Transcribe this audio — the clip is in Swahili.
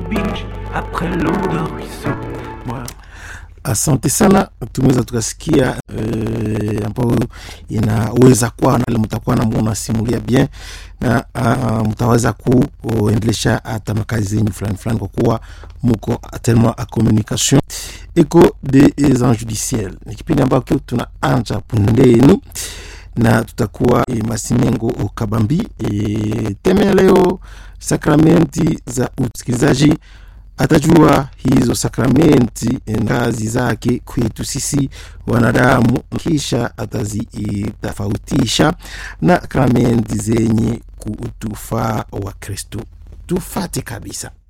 beach après l'eau de ruisseau. Moi, Asante sana, tumeweza tukasikia eh, ambayo inaweza kuwa nale mtakuwa namwona simulia bien na uh, mtaweza kuendelesha hata makazi zenyu fulani fulani kwa kuwa muko tellement a communication eko des anges du ciel. Ni kipindi ambacho tunaanja pundeni na tutakuwa e, Masimengo Kabambi. E, teme ya leo sakramenti za usikilizaji atajua hizo sakramenti ngazi zake kwetu sisi wanadamu, kisha atazitofautisha na sakramenti zenye kutufaa wa Kristo. Tufate kabisa.